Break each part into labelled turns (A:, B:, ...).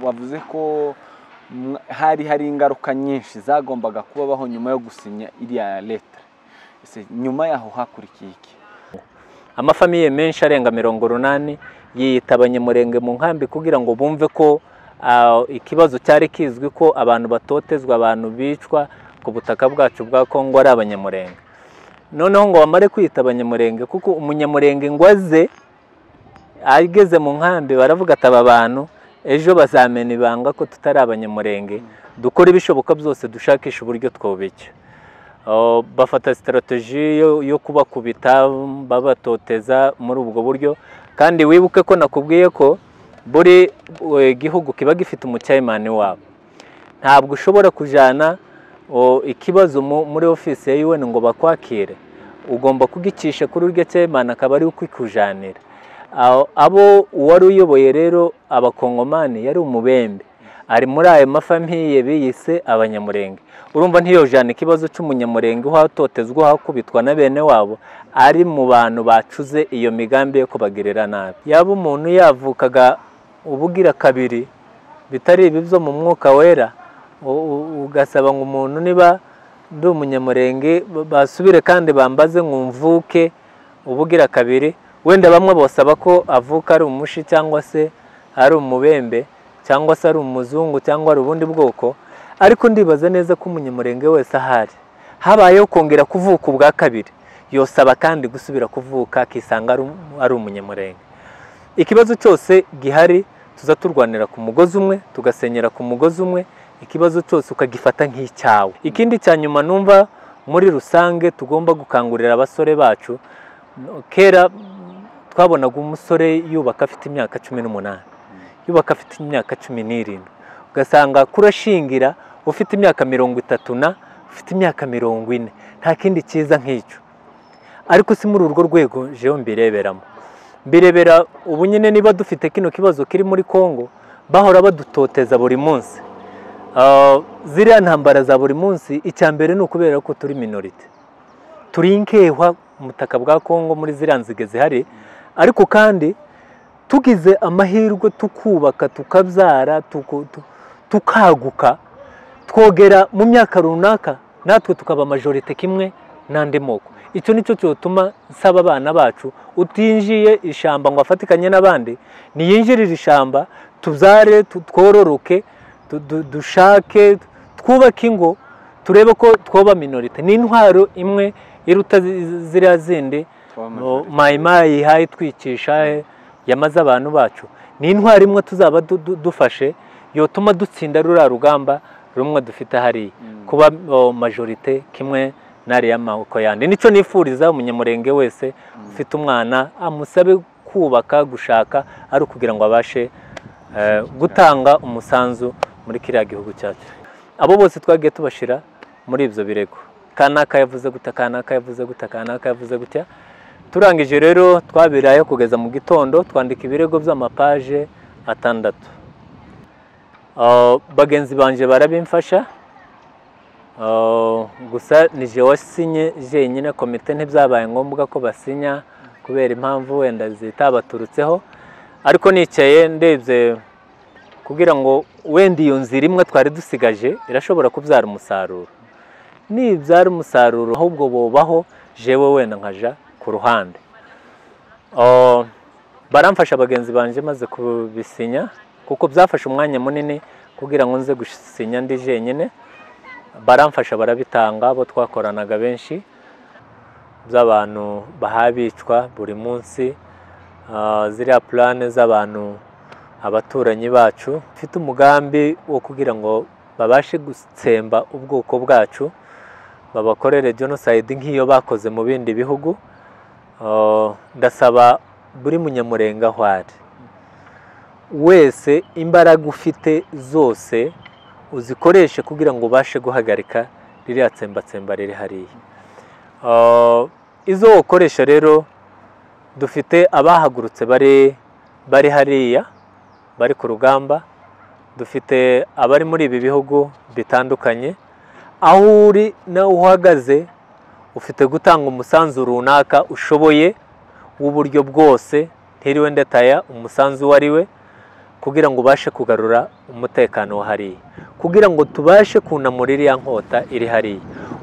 A: wavuze ko hari hari ingaruka nyinshi zagombaga kubaho nyuma yo gusinya iriya leta nyuma yaho hakurikiye iki
B: amafamiye menshi arenga mirongo urunani yitabanye murenge mu nkambi kugira ngo bumve ko ikibazo cyari kizwi ko abantu batotezwa abantu bicwa ku butaka bwacu bwa kongo ari abanyamurenge noneho ngo bamare kwita abanyamurenge kuko umunyamurenge ngo aze ageze mu nkambi baravuga ati aba bantu ejo bazamena ibanga ko tutari abanyamurenge dukora ibishoboka byose dushakisha uburyo twubica bafata sitarateji yo kubakubita babatoteza muri ubwo buryo kandi wibuke ko nakubwiye ko buri gihugu kiba gifite umucyayimani wabo ntabwo ushobora kujyana ikibazo muri ofisi ya UN ngo bakwakire ugomba kugicisha kuri urya cyayimani akaba ari ukikujyanira abo uwari uyoboye rero abakongomani yari umubembe ari muri ayo mafamiye biyise abanyamurenge urumva ntiyojana ikibazo cy'umunyamurenge uhatotezwa uhakubitwa na bene wabo ari mu bantu bacuze iyo migambi yo kubagirira nabi yaba umuntu yavukaga ubugira kabiri bitari ibi byo mu mwuka wera ugasaba ngo umuntu niba ndi umunyamurenge basubire kandi bambaze ngo mvuke ubugira kabiri wenda bamwe basaba ko avuka ari umushi cyangwa se ari umubembe cyangwa se ari umuzungu cyangwa ari ubundi bwoko ariko ndibaza neza ko umunyamurenge wese ahari habayeho kongera kuvuka ubwa kabiri yosaba kandi gusubira kuvuka akisanga ari umunyamurenge ikibazo cyose gihari tuza turwanira ku mugozi umwe tugasenyera ku mugozi umwe ikibazo cyose ukagifata nk'icyawe ikindi cya nyuma numva muri rusange tugomba gukangurira abasore bacu kera twabonaga umusore yubaka afite imyaka cumi n'umunani yubaka afite imyaka cumi n'irindwi ugasanga kurashingira ufite imyaka mirongo itatu na ufite imyaka mirongo ine nta kindi cyiza nk'icyo ariko si muri urwo rwego jewe mbireberamo mbirebera ubu nyine niba dufite kino kibazo kiri muri congo bahora badutoteza buri munsi ziriya ntambara za buri munsi icya mbere ni ukubera ko turi minorite turi inkehwa butaka bwa congo muri ziriya nzige zihari ariko kandi tugize amahirwe tukubaka tukabyara tukaguka twogera mu myaka runaka natwe tukaba majorite kimwe n'andi moko icyo nicyo cyatuma nsaba abana bacu utinjiye ishyamba ngo afatikanye n'abandi ntiyinjirire ishyamba tubyare twororoke dushake twubake ingo turebe ko twoba minorite ni intwaro imwe iruta ziriya zindi mayimayi ihaye itwicisha yamaze abantu bacu ni intwari imwe tuzaba dufashe yotuma dutsinda ruriya rugamba rumwe dufite hariya kuba majorite kimwe n'ariya maboko yandi nicyo nifuriza umunyamurenge wese ufite umwana amusabe kubaka gushaka ari ukugira ngo abashe gutanga umusanzu muri kiriya gihugu cyacu abo bose twagiye tubashyira muri ibyo birego kanaka yavuze gutya kanaka yavuze gutya kanaka yavuze gutya turangije rero twabirayo kugeza mu gitondo twandika ibirego by'amapaje atandatu bagenzi banjye barabimfasha gusa ni je wasinye jenyine komite ntibyabaye ngombwa ko basinya kubera impamvu wenda zitabaturutseho ariko nicaye ndebye kugira ngo wenda iyo nzira imwe twari dusigaje irashobora kubyara umusaruro nibyara umusaruro ahubwo bubaho jewe wenda nkaja ku ruhande baramfasha bagenzi banjye maze kubisinya kuko byafashe umwanya munini kugira ngo nze gusinya ndi jenyine baramfasha barabitanga abo twakoranaga benshi z'abantu bahabicwa buri munsi ziriya purane z'abantu abaturanyi bacu mfite umugambi wo kugira ngo babashe gutsemba ubwoko bwacu babakorere jenoside nk'iyo bakoze mu bindi bihugu ndasaba buri munyamurenge aho ari wese imbaraga ufite zose uzikoreshe kugira ngo ubashe guhagarika ririya tsembatsemba riri hariya izo ukoresha rero dufite abahagurutse bari bari hariya bari ku rugamba dufite abari muri ibi bihugu bitandukanye aho uri nawe uhagaze ufite gutanga umusanzu runaka ushoboye w'uburyo bwose ntiriwe ndetaya umusanzu uwo ari we kugira ngo ubashe kugarura umutekano wa hariya kugira ngo tubashe kunamura iriya nkota iri hariya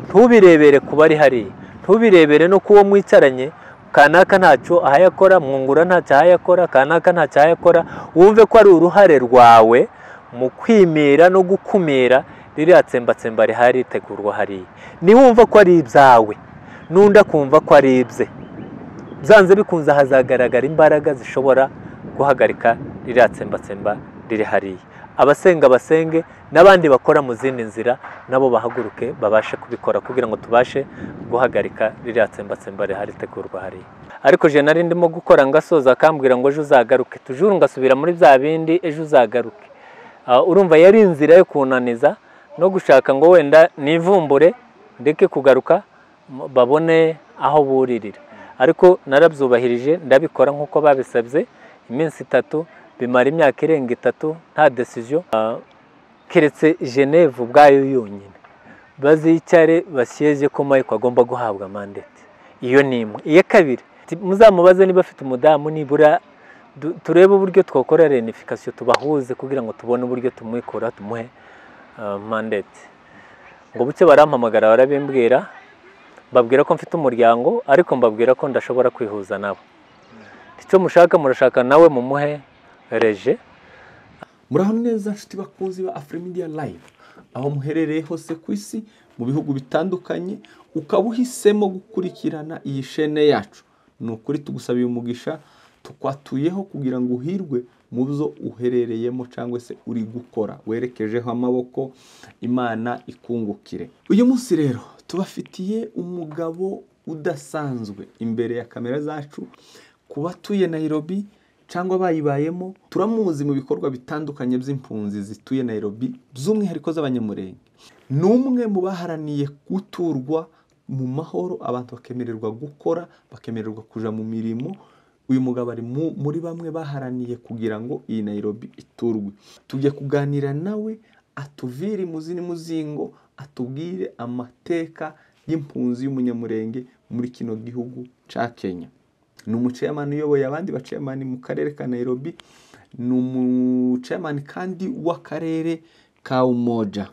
B: ntubirebere kuba ari hariya ntubirebere no kuwo mwicaranye kanaka ntacyo ahayakora mwungura ntacyo ahayakora kanaka ntacyo ahayakora wumve ko ari uruhare rwawe mu kwimira no gukumira ririya tsembatsemba rihari ritegurwa hariya niwumva ko ari ibyawe n'undi akumva ko ari ibye byanze bikunze hazagaragara imbaraga zishobora guhagarika ririya tsembatsemba riri hariya abasenga basenge n'abandi bakora mu zindi nzira nabo bahaguruke babashe kubikora kugira ngo tubashe guhagarika ririya tsembatsemba rihari ritegurwa hariya ariko je nari ndimo gukora ngasoza akambwira ngo ejo uzagaruke tujuru ngasubira muri bya bindi ejo uzagaruke Ah, urumva yari inzira yo kunaniza no gushaka ngo wenda nivumbure ndeke kugaruka m- babone aho buririra ariko narabyubahirije ndabikora nk'uko babisabye iminsi itatu bimara imyaka irenga itatu nta decision Ah, keretse Geneve ubwayo yonyine bazicare bashyeze ko Mike agomba guhabwa mandate iyo ni imwe iya kabiri ti- muzamubaze niba afite umudamu nibura du- turebe uburyo twakora renifikasiyo tubahuze kugira ngo tubone uburyo tumwikora tumuhe ah, mandate ngo buke barampamagara barabimbwira mbabwira ko mfite umuryango ariko mbabwira ko ndashobora kwihuza nabo icyo mushaka murashaka nawe mumuhe reje
A: muraho neza nshuti bakunzi ba afure media live aho muherereye hose ku isi mu bihugu bitandukanye ukaba uhisemo gukurikirana iyi shene yacu ni ukuri tugusabiye umugisha tukwatuyeho kugira ngo uhirwe mu byo uherereyemo cyangwa se uri gukora werekejeho amaboko imana ikungukire uyu munsi rero tubafitiye umugabo udasanzwe imbere ya kamera zacu ku batuye Nairobi cyangwa bayibayemo turamuzi mu bikorwa bitandukanye by'impunzi zituye Nairobi by'umwihariko z'abanyamurenge ni umwe mu baharaniye guturwa mu mahoro abantu bakemererwa gukora bakemererwa kuja mu mirimo uyu mugabo ari mu- muri bamwe baharaniye kugira ngo iyi Nairobi iturwe tujya kuganira nawe atuvire imuzini muzingo atubwire amateka y'impunzi y'umunyamurenge muri kino gihugu cya Kenya ni umuceyamani uyoboye abandi baceyamani mu karere ka Nairobi ni umuceyamani kandi w'akarere ka Umoja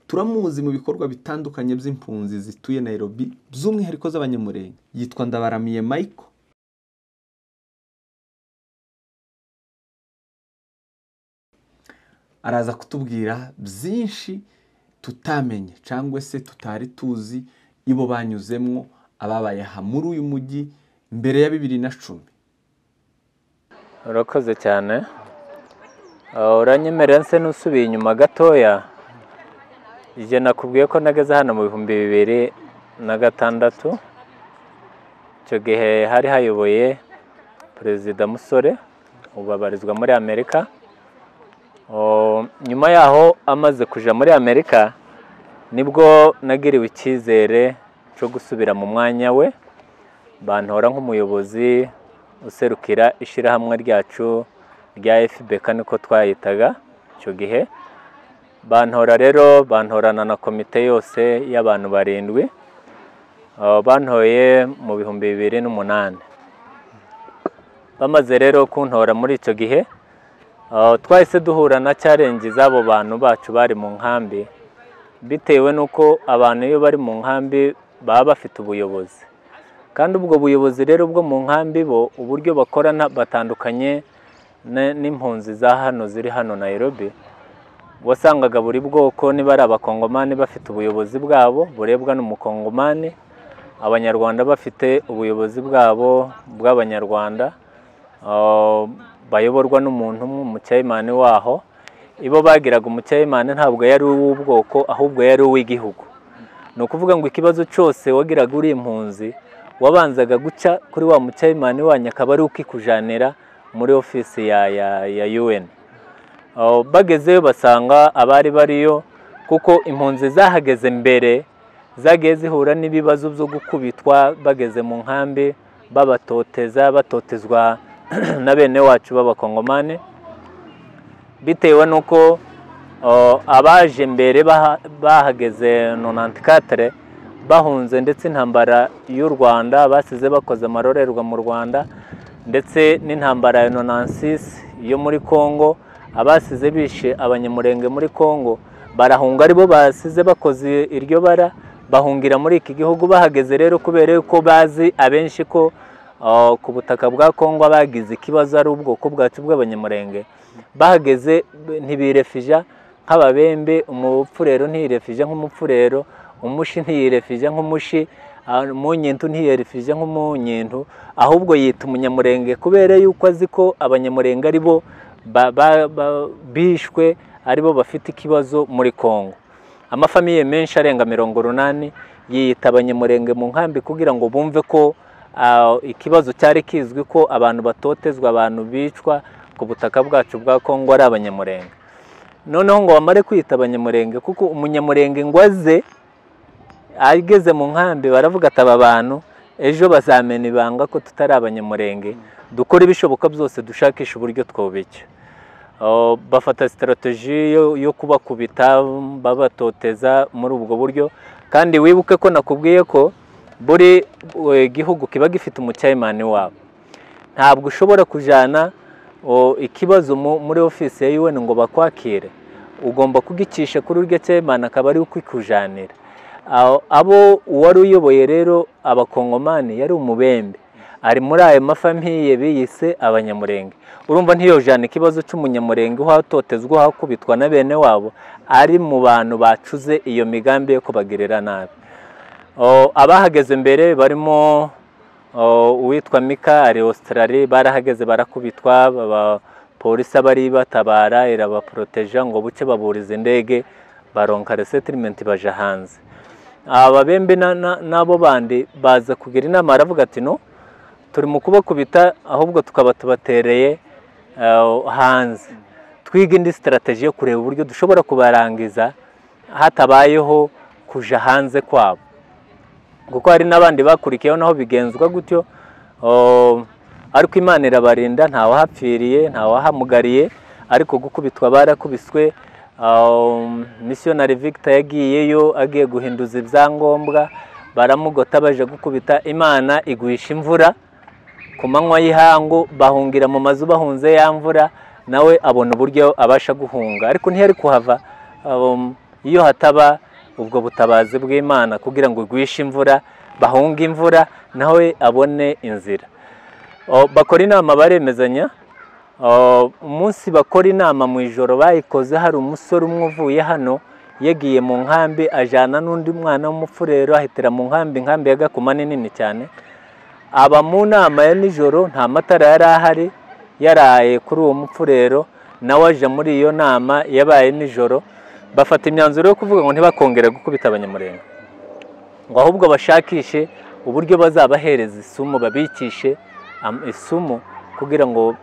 A: turamuzi mu bikorwa bitandukanye by'impunzi zituye Nairobi by'umwihariko z'abanyamurenge yitwa Ndabaramiye Michael araza kutubwira byinshi tutamenye cyangwa se tutari tuzi ibo banyuzemwo ababaye aha muri uyu mujyi mbere ya bibiri na cumi
B: urakoze cyane Ah, uranyemerera nse n'usubiye inyuma gatoya igihe nakubwiye ko nageze hano mu bihumbi bibiri na gatandatu icyo gihe hari hayoboye perezida musore ubu abarizwa muri amerika Oh, nyuma yaho amaze kuja muri amerika nibwo nagiriwe icyizere cyo gusubira mu mwanya we bantora nk'umuyobozi userukira ishyirahamwe ryacu rya FBK niko twayitaga icyo gihe bantora rero bantorana na komite yose y'abantu barindwi Abo bantoye mu bihumbi bibiri n'umunani bamaze rero kuntora muri icyo gihe abo twahise duhura na challenge z'abo bantu bacu bari mu nkambi bitewe n'uko abantu iyo bari mu nkambi baba bafite ubuyobozi kandi ubwo buyobozi rero bwo mu nkambi bo uburyo bakora nta- batandukanye ne- n'impunzi za hano ziri hano Nairobi wasangaga buri bwoko niba ari abakongomani bafite ubuyobozi bwabo burebwa n'umukongomani abanyarwanda bafite ubuyobozi bwabo bw'abanyarwanda ah, bayoborwa n'umuntu umwe umucyayimani waho ibo bagiraga umucyayimani ntabwo yari uw'ubwoko ahubwo yari uw'igihugu ni ukuvuga ngo ikibazo cyose wagiraga uri impunzi wabanzaga guca kuri wa mucyayimani wanyu akaba ari ukikujanira muri ofisi ya, ya, ya UN Aho bagezeyo basanga abari bariyo kuko impunzi zahageze mbere zagiye zihura n'ibibazo byo gukubitwa bageze mu nkambi babatoteza batotezwa na bene wacu b'abakongomani bitewe n'uko o, abaje mbere baha- bahageze 94 bahunze ndetse intambara y'u Rwanda basize bakoze amarorerwa mu Rwanda ndetse n'intambara ya 96 yo muri congo abasize bishe abanyamurenge muri congo barahunga aribo basize bakoze iryo bara bahungira muri iki gihugu bahageze rero kubera yuko bazi abenshi ko ah, ku butaka bwa congo bagize ikibazo ari ubwoko bwacu bw'abanyamurenge bahageze ntibirefija nk'ababembe umupfurero ntiyirefije nk'umupfurero umushi ntiyirefije nk'umushi ah, umunyintu ntiyirefije nk'umunyintu ahubwo yita umunyamurenge kubera yuko azi ko abanyamurenge ari bo ba- ba- ba- bishwe ari bo bafite ikibazo muri congo amafamiye menshi arenga mirongo urunani yiyita abanyamurenge mu nkambi kugira ngo bumve ko ah, ikibazo cyari kizwi ko abantu batotezwa abantu bicwa ku butaka bwacu bwa kongo ari abanyamurenge noneho ngo bamare kwita abanyamurenge kuko umunyamurenge ngo aze ageze mu nkambi baravuga ati aba bantu ejo bazamena ibanga ko tutari abanyamurenge dukore ibishoboka byose dushakisha uburyo twobica Oh, bafata sitarateji yo, yo kubakubita babatoteza muri ubwo buryo kandi wibuke ko nakubwiye ko buri eh, gihugu kiba gifite umucyayimani wabo ntabwo ushobora kujyana oh, ikibazo mu- muri ofisi ya UN ngo bakwakire ugomba kugicisha kuri urya cyayimani akaba ari ukikujanira Aho- abo uwari uyoboye rero abakongomani yari umubembe ari muri ayo mafamiye biyise abanyamurenge urumva ntiyojana ikibazo cy'umunyamurenge uhatotezwa uhakubitwa na bene wabo ari mu bantu bacuze iyo migambi yo kubagirira nabi O, abahageze mbere barimo o, uwitwa mika ari australie barahageze barakubitwa baba- polisi abari batabara irabaporoteja ngo buce baburiza indege baronka resettlement baja hanze aba bembe na- na- n'abo bandi baza kugira inama aravuga ati no turi mu kubakubita ahubwo tukaba tubatereye eh, hanze twiga indi sitarateji yo kureba uburyo dushobora kubarangiza hatabayeho kuja hanze kwabo kuko hari n'abandi bakurikiyeho naho bigenzwa gutyo o, ariko imana irabarinda ntawahapfiriye ntawahamugariye ariko gukubitwa barakubiswe um, missionary victor yagiyeyo agiye guhinduza ibyangombwa baramugota baje gukubita imana iguhisha imvura ku manywa y'ihangu bahungira mu mazu bahunze ya mvura nawe abona uburyo abasha guhunga ariko ntiyari kuhava um, iyo hataba ubwo butabazi bw'imana kugira ngo igwishe imvura bahunge imvura nawe abone inzira O, bakora inama baremezanya O, umunsi bakora inama mu ijoro bayikoze hari umusore umwe uvuye hano yagiye mu nkambi ajyana n'undi mwana w'umupfurero ahitira mu nkambi inkambi ya gakuma ni nini cyane aba mu nama ya nijoro nta matara yari ahari yaraye kuri uwo mupfurero nawe aje muri iyo nama yabaye nijoro bafata imyanzuro yo kuvuga ngo ntibakongere gukubita abanyamurenge ngo ahubwo bashakishe uburyo bazabahereza isumu babikishe am- isumu kugira ngo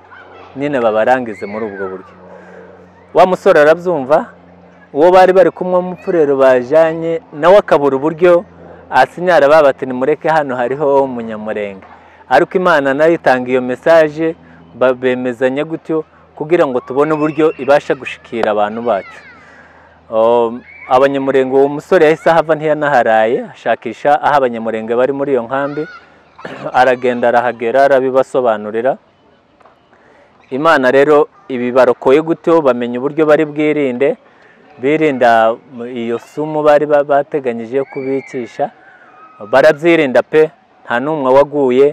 B: nyine babarangize muri ubwo buryo wa musore arabyumva uwo bari bari kumwe w'umupfurero bajyanye nawe akabura uburyo asinyara babati nimureke hano hariho umunyamurenge ariko imana nayo itanga iyo mesaje ba- bemezanya gutyo kugira ngo tubone uburyo ibasha gushikira abantu bacu Um, abanyamurenge uwo musore yahise ahava ntiyanaharaye ashakisha aho abanyamurenge bari muri iyo nkambi aragenda arahagera arabibasobanurira imana rero ibi barokoye gutyo bamenya uburyo bari bwirinde birinda mu- iyo sumu bari ba- bateganyije yo kubikisha barabyirinda pe nta n'umwe waguye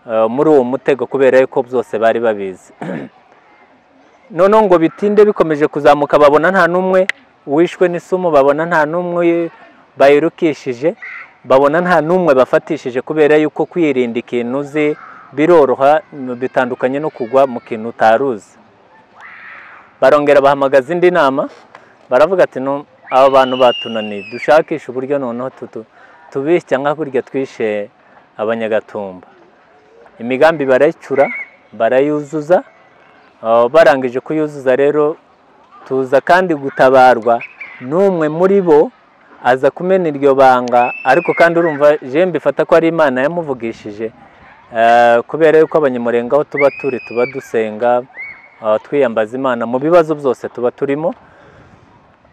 B: eh, muri uwo mutego kubera yuko byose bari babizi noneho ngo bitinde bikomeje kuzamuka babona nta n'umwe wishwe n'isumu babona nta n'umwe bayirukishije babona nta n'umwe bafatishije kubera yuko kwirinda ikintu uzi biroroha bitandukanye no kugwa mu kintu utaruzi barongera bahamagaza indi nama baravuga ati "No, aba bantu batunaniye dushakishe uburyo noneho tutu tubisya nka kurya twishe abanyagatumba imigambi barayicura barayuzuza Uh, barangije kuyuzuza rero tuza kandi gutabarwa n'umwe muri bo aza kumena iryo banga ariko kandi urumva je mbifata ko ari imana yamuvugishije Eh, kubera yuko abanyamurenge aho tuba turi tuba dusenga uh, twiyambaza imana mu bibazo byose tuba turimo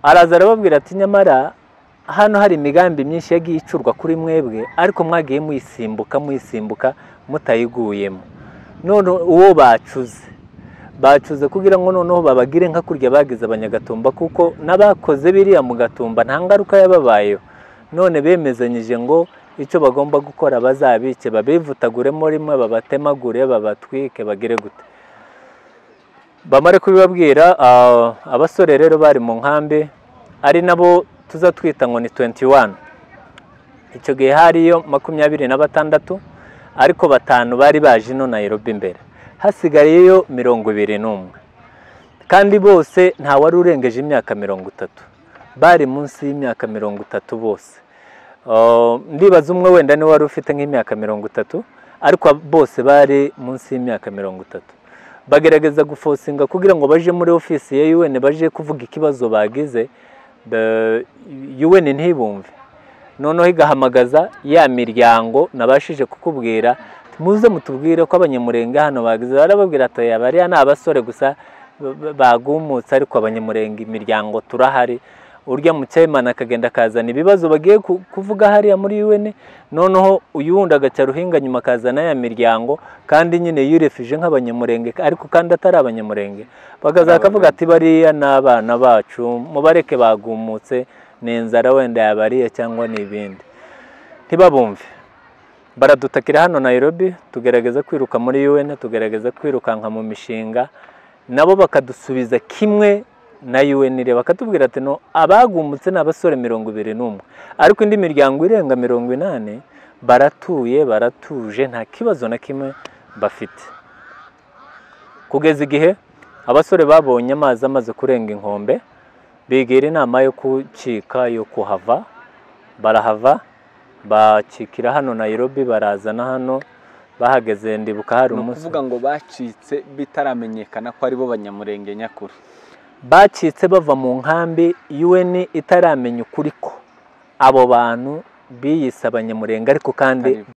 B: araza arababwira ati nyamara hano hari imigambi myinshi yagiye icurwa kuri mwebwe ariko mwagiye muyisimbuka muyisimbuka mutayiguyemo none uwo bacuze bacuze kugira ngo noneho babagire nka kurya bagize abanyagatumba kuko n'abakoze biriya mu gatumba nta ngaruka yababayeho none bemezanyije ngo icyo bagomba gukora bazabike babivutaguremo rimwe babatemagure babatwike bagire gute bamare kubibabwira ah, abasore rero bari mu nkambi ari nabo tuza twita ngo ni 21 icyo gihe hariyo makumyabiri na batandatu ariko batanu bari baje ino Nairobi imbere hasigayeyo mirongo ibiri n'umwe kandi bose nta wari urengeje imyaka mirongo itatu bari munsi y'imyaka mirongo itatu bose Uh, ndibaza umwe wenda niwe wari ufite nk'imyaka mirongo itatu ariko bose bari munsi y'imyaka mirongo itatu bagerageza gufosinga kugira ngo baje muri ofisi ya UN baje kuvuga ikibazo bagize the- UN ntibumve noneho igahamagaza ya miryango nabashije kukubwira muze mutubwire ko abanyamurenge hano bagize barababwira ati "Aya bariya ni abasore gusa ba- ba- bagumutse ariko abanyamurenge imiryango turahari urya mukemana akagenda akazana ibibazo bagiye ku- kuvuga hariya muri UN noneho uyu wundi agaca ruhinga nyuma akazana ya miryango kandi nyine yirefije nk'abanyamurenge ariko kandi atari abanyamurenge bakaza bakavuga ati bariya ni abana bacu mubareke bagumutse ni inzara wenda yabariye cyangwa ni ibindi ntibabumve baradutakira hano Nairobi tugerageza kwiruka muri UN tugerageza kwirukanka mu mishinga nabo bakadusubiza kimwe na UN reba bakatubwira ati no abagumutse ni abasore mirongo ibiri n'umwe ariko indi miryango irenga mirongo inani baratuye baratuje nta kibazo na kimwe bafite kugeza igihe abasore babonye amazi amaze kurenga inkombe bigira inama yo kucika yo kuhava barahava bakikira hano Nairobi barazana hano bahageze ndibuka hari
C: ni
B: umunsi
C: ukuvuga ngo bacitse bitaramenyekana ko ari bo banyamurenge nyakuri
B: bacitse bava mu nkambi UN itaramenya ukuri ko abo bantu biyise abanyamurenge ariko kandi
C: Atari bo.